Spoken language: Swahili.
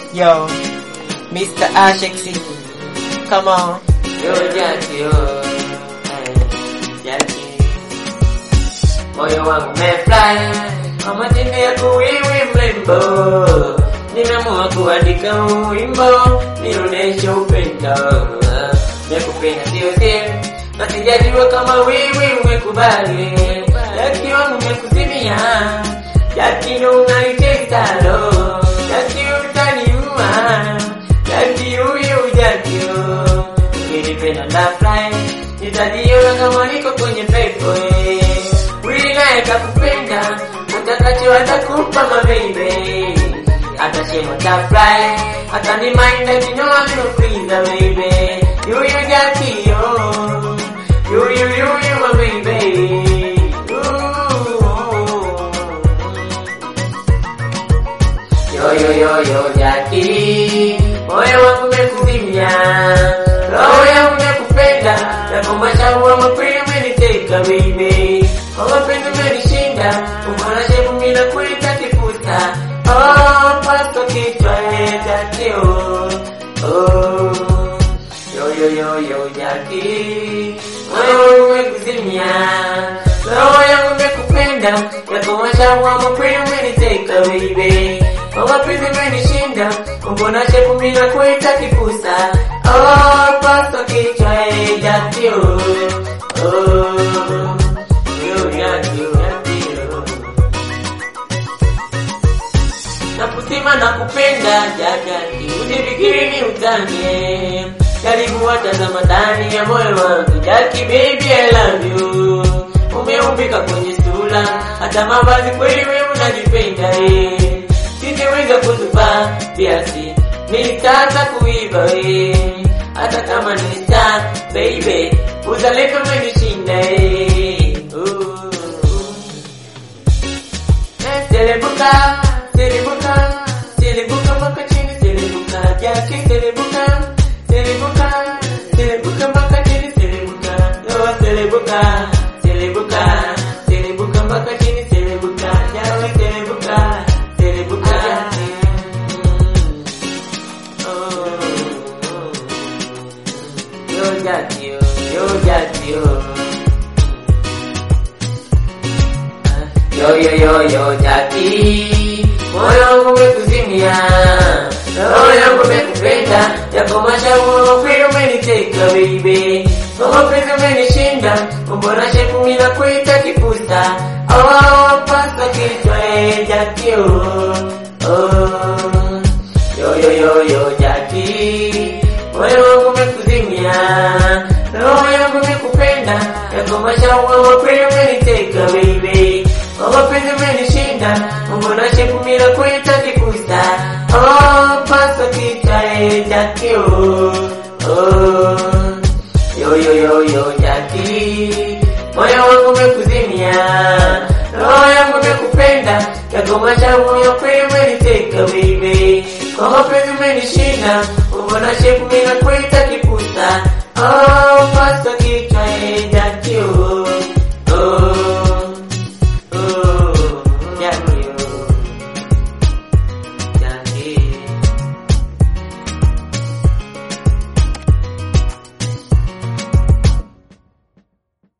Yo, Mr. Ashexy, come on. Yo Jackie, yo. Eh, Jackie. Moyo wangu umefly kwa matendo yako wewe mrembo, nimeamua kuandika huu wimbo nionyeshe upendo. Nakupenda sio siri, na sijajua kama wewe umekubali. Jackie wangu umekuzimia, Jackie ndo unanitesa lo, Jackie utaniua, Jackie huyu Jackie oh. Ukinipenda nitafurahi, nitajiona kama niko kwenye pepo eh. Wili naye kakupenda, utakacho atakupa mababy. Atasema tafurahi, atanimainda kinyoa nimekuiza baby. Yuyu Jackie yo, yuyu yuyu my baby. Yo yo yo yo Jackie, moyo wangu umekuzimia, roho yangu imekupenda, na kwa mashauri mapenzi umeniteka baby, kwa mapenzi umenishinda, umbona shepu mimi nakuita kifuta, oh paso kichwa eh Jackie oh, oh. Yo yo yo yo Jackie, moyo wangu umekuzimia, roho yangu imekupenda, na kwa mashauri mapenzi umeniteka baby, kwa mapenzi umenishinda, mbona shepu mimi nakuita kifusa, oh paso kichwa eh Jackie oh, oh. Yo Jackie oh, Jackie oh. Nakusema nakupenda jagati, usifikiri ni utani. Karibu watazama ndani ya moyo wangu, Jackie baby I love you. Umeumbika kwenye sura, hata mavazi kweli wewe unajipenda eh. Singeweza kutupa kiasi, nilitaka kuiba eh. Hata kama ni star baby, uzaleka umenishinda eh. Ooh. Selebuka, selebuka, selebuka mpaka chini, selebuka Jackie, selebuka, selebuka, selebuka mpaka chini, selebuka yo, selebuka, selebuka, selebuka mpaka chini, selebuka Jackie, selebuka, selebuka Mm. Oh, oh. Yo Jackie, yo, yo Jackie, yo. Yo yo yo yo Jackie, moyo wangu umekuzimia, roho yangu umekupenda, yako mashauri kweli umeniteka baby, kwa mapenzi umenishinda, mbona shepu mimi nakuita kipusa, oh pasa kichwa eh Jackie oh, oh. Yo yo yo yo Jackie, moyo wangu umekuzimia, roho yangu imekupenda, yako mashauri kweli umeniteka baby, kwa mapenzi umenishinda, mbona shepu mimi nakuita kikusa, oh pasa kichwa eh Jackie oh, oh. Yo yo yo yo Jackie, moyo wangu umekuzimia, roho yangu imekupenda, yako mashauri kweli umeniteka baby, kwa mapenzi umenishinda, mbona shepu mimi nakuita kikusa, oh pasa kichwa eh